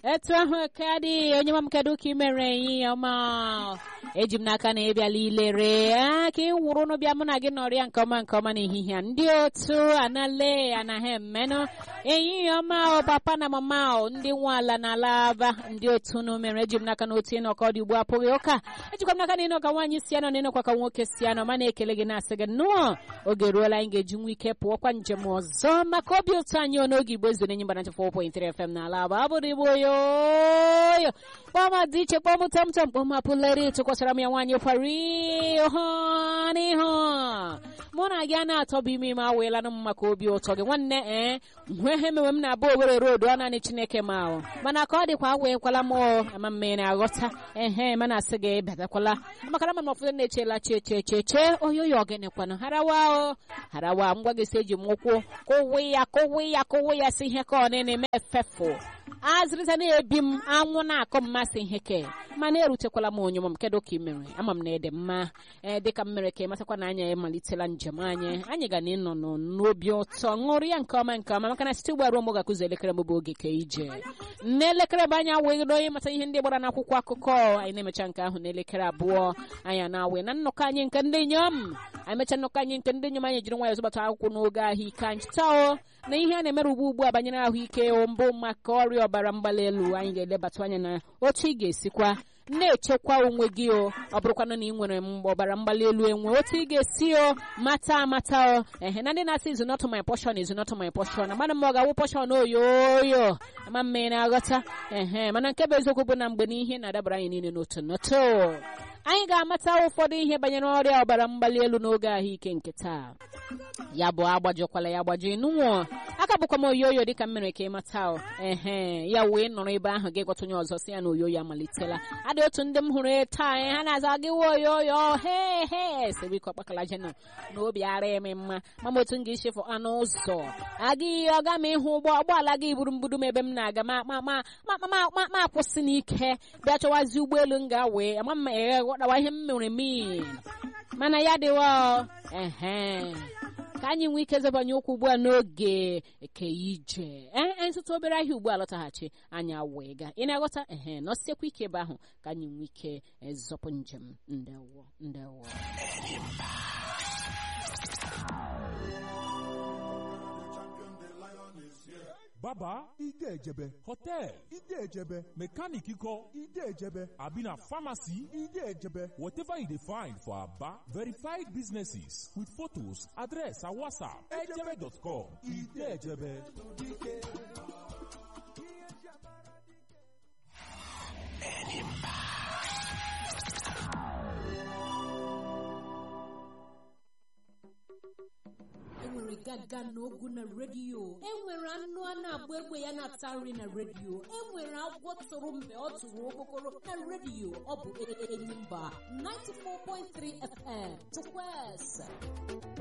etu ahụ ka dị onye ma m kedu ka ị mere ihe ọma eji m n'aka na ịbịala ilere a ka ị wụrụ n'ụbịa mụ na gị nọrịa nke ọma nke ọma n'ehihie a ndị otu anale anaghị emenụ ehihie ọma o papa na mama o ndị nwe ala na alaba ndị otu unu mere eji m n'aka na otu ịnọkọ dị ugbu apụghị ụka ejikwa m n'aka na ịnọ ka nwaanyị si anọ na ịnọkwa ka nwoke si anọ ma na-ekele gị na-asị gị nnọọ oge ruola anyị ga-eji nwa ike pụọkwa njem ọzọ maka obi ụtọ anyị n'oge igbo ezere enyi mgbana 4.3 FM na ala abụ abụrụ igbo yoyo kpọma dị iche kpọm tamtam kpọm apụleri tụkwasara m ya nwaanyị kwari hụ n'ihu mụ na gị a na-atọbụ ime ime aweelanụ m maka obi ụtọ gị nwanne ee nhwe ihe mewe m na-abụ owere road ọ naanị chineke ma ahụ mana ka ọ dịkwa aweekwala m ama mme na-aghọta ehe mana asị gị batakwala makara ma ụfọdụ na-echela chi eche eche eche oyoyo ọgịnịkwanụ harawa o harawa ngwa gị si eji m ụkwụ kụwe ya kụwe ya kụwe ya si ihe ka ọ na-eme efefu azịrịza na-ebi m anwụ na-akọ mmasị ihe ke mana erutekwala m onye m kedu ka ị mere ama m na ịdị mma ee dịka m mere ka ị matakwa na anyị emalitela njem anyị anyị ga na ịnọ n'obi ụtọ ṅụrụ ya nke ọma nke ọma maka na site ugbu a ruo mgbe ga-akụzi elekere m bụ oge ka ije n'elekere bụ anyị awegoro onye mata ihe ndị gbara n'akwụkwọ akụkọ anyị na-emecha nke ahụ n'elekere abụọ anyị na-awe na nnọkọ anyị nke ndị inyom anyị mecha nnọkọ anyị nke ndị inyom anyị jiri nwayọ zụbata akwụkwọ n'oge ahụike anyị chịtao na ihe a na-emere ugbu ugbu a banyere ahụike mbụ maka ọrịa ọbara mgbali elu anyị ga-elebatụ anya na otu ị ga-esikwa na-echekwa onwe gị o ọ bụrụkwana na ị nwere ọbara mgbali elu enwe otu ị ga-esi o mata amata o ehe na ndị na-asị izu not my portion izu not my portion mana ma ọ ga-awụ portion oyoyo ama mma ị na-aghọta ehe mana nke bụ eziokwu bụ na mgbe n'ihe na-adabara anyị niile n'otu n'otu anyị ga-amata ụfọdụ ihe banyere ọrịa ọbara mgbali elu n'oge ahụike nke taa ya bụ agbajọkwala ya agbajọ ịnụnwụ aka bụkwa m oyoyo dịka m mere ka ị mata ehe ya wee nọrọ ebe ahụ gị gwọta onye ọzọ si ya na oyoyo amalitela adị otu ndị m hụrụ taa ha na-aza gị wa oyoyo he he sebiko kpakala jenụ na obi ara eme mma mama otu m ga-echefu anụ ụzọ agaghị ọga m ịhụ ụgbọ ụgbọala gị buru mbudu m ebe m na-aga ma ma ma ma ma akwụsị n'ike bịa chọwazi ụgbọelu m ga-awee ama m eghe ghọtawa ihe m mere mi mana ya dịwa ehe ka anyị nwee ike zebanye ụkwụ ugbu a n'oge eke ije ee ntụtụ obere ahịa ugbu a lọtaghachi anyị wee ga ị na-aghọta ehe nọsiekwa ike ebe ahụ ka anyị nwee ike zọpụ njem ndewo ndewo baba ide ejebe hotel ide ejebe mechanic ikọ ide ejebe abi na pharmacy ide ejebe whatever you dey find for aba verified businesses with photos address and whatsapp ejebe.com ide ejebe. enwere gaga n'ogu na redio enwere anụ a na-agba egbe ya na-ata nri na redio enwere agwọ tụrụ mgbe ọ tụrụ okokoro na redio ọ bụ enyi mba 94.3 FM tukwese